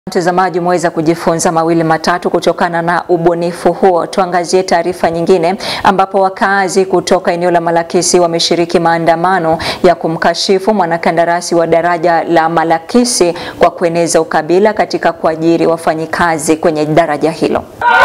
Mtazamaji, umeweza kujifunza mawili matatu kutokana na ubunifu huo. Tuangazie taarifa nyingine, ambapo wakazi kutoka eneo la Malakisi wameshiriki maandamano ya kumkashifu mwanakandarasi wa daraja la Malakisi kwa kueneza ukabila katika kuajiri wafanyikazi kwenye daraja hilo.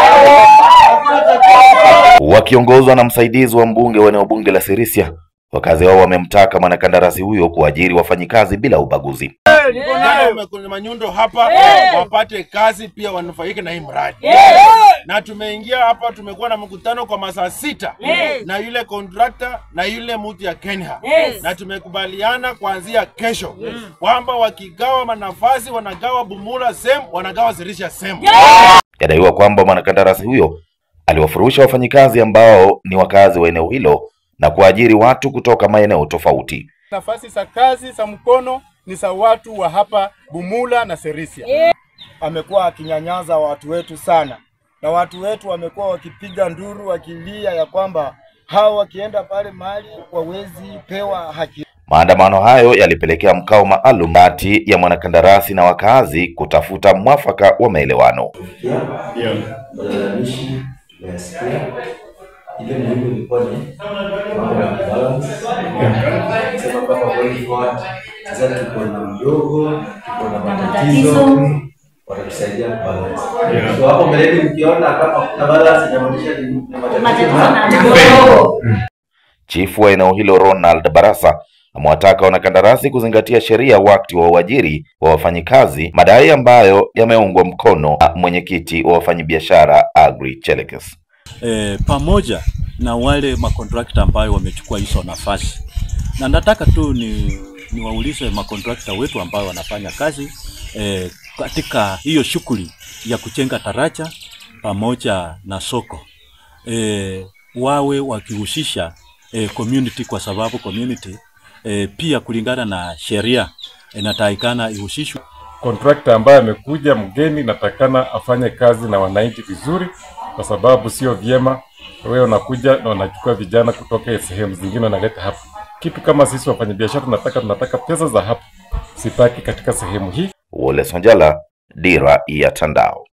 Wakiongozwa na msaidizi wa mbunge wa eneo bunge la Sirisia, wakazi hao wamemtaka mwanakandarasi huyo kuajiri wafanyikazi bila ubaguzi. Kuna manyundo hapa wapate kazi pia wanufaike na hii mradi na tumeingia hapa, tumekuwa na mkutano kwa masaa sita na yule kontrakta na yule mtu ya Kenya na tumekubaliana kuanzia kesho kwamba wakigawa manafasi wanagawa Bumula sehemu, wanagawa Sirisia sehemu. Yadaiwa kwamba mwanakandarasi huyo aliwafurusha wafanyikazi ambao ni wakazi wa eneo hilo na kuajiri watu kutoka maeneo tofauti. Nafasi za kazi za mkono ni za watu wa hapa Bumula na Sirisia. Amekuwa akinyanyaza watu wetu sana, na watu wetu wamekuwa wakipiga nduru wakilia ya kwamba hao wakienda pale mahali wawezi pewa haki. Maandamano hayo yalipelekea mkao maalum kati ya mwanakandarasi na wakazi kutafuta mwafaka wa maelewano. Malalamishi tumeyasikia, ile muhimu ilikuwa ni mambo ya balance. Sema kwamba going forward, sasa tuko na mdogo, tuko na matatizo, watatusaidia kubalance. So hapo mbeleni mkiona kama kuna balance, inamaanisha ni ni matatizo Chifu wa eneo hilo Ronald Barasa amewataka wanakandarasi kuzingatia sheria wakati wa uajiri wa wafanyikazi, madai ambayo yameungwa mkono na mwenyekiti wa wafanyabiashara Agri Chelekes. e, pamoja na wale makontrakta ambayo wamechukua hizo nafasi, na nataka tu ni niwaulize makontrakta wetu ambao wanafanya kazi e, katika hiyo shughuli ya kujenga daraja pamoja na soko e, wawe wakihusisha e, community kwa sababu community e, pia kulingana na sheria inatakikana ihusishwe Kontrakta ambaye amekuja mgeni natakana afanye kazi na wananchi vizuri, kwa sababu sio vyema wewe unakuja na unachukua vijana kutoka sehemu zingine unaleta hapa. Kitu kama sisi wafanyabiashara tunataka tunataka pesa za hapa sipaki katika sehemu hii. Wole Sonjala, Dira ya Tandao.